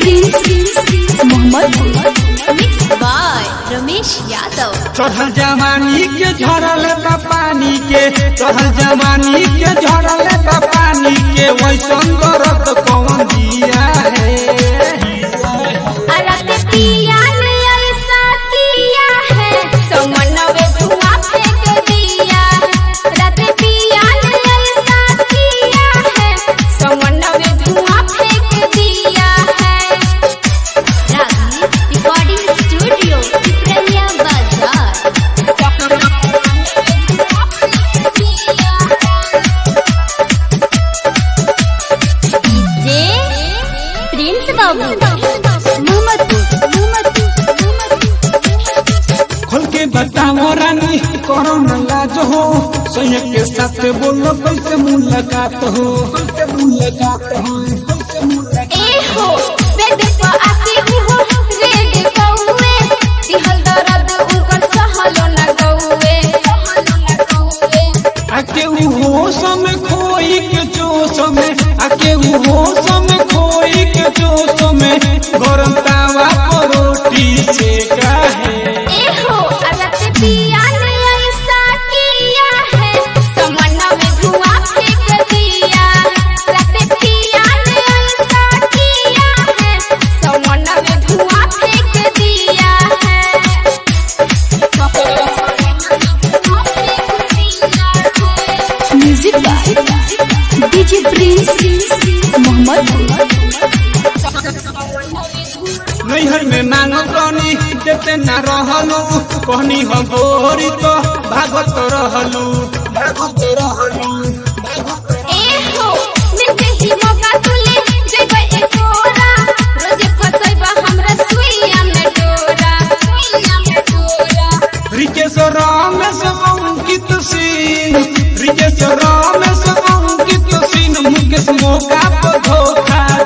Prince Mohammad mix by Ramesh Yadav चढ़ल जवानी के झरल बा पानी के चढ़ल जवानी के झरल बा पानी के वैसन दर्द कौन दिया है अरते पिया ने ऐसा किया है समनवे धुआं फेंक दिया रते पिया ने ऐसा किया है समनवे धुआं फेंक दिया है रागी रिकॉर्डिंग स्टूडियो पिपरिया बाजार जे प्रिंस बाबू खोल के बताओ रानी करो न लाज हो सैया के साथ बोलो कैसे मुलाकात हो कैसे मुलाकात हो कैसे मुलाकात ए हो बेड पर आके हो रेड कौवे दिहल दर्द उनकर सहलो न गौवे सहलो न गौवे आके उ होश में खोई के जोश में आके उ होश में खोई के जोश में गरम तावा पर रोटी सेका है ए हो अरत पिया ने ऐसा किया है समन्ना में धुआं फेंक दिया रत पिया ने ऐसा किया है समन्ना में धुआं फेंक दिया है music by DJ Prince Mohammad नैहर में मांगो रानी देते न रहलू कहनी हम बोरी तो भागत रहलू भागत रहलू ए हो मिलते ही मौका तुले जेबे एकोरा रोजे फसैबा हमरा सुइया में डोरा सुइया में डोरा रिकेश रामेश अंकित सिंह रिकेश रामेश अंकित सिंह मुकेश मौका पर धोखा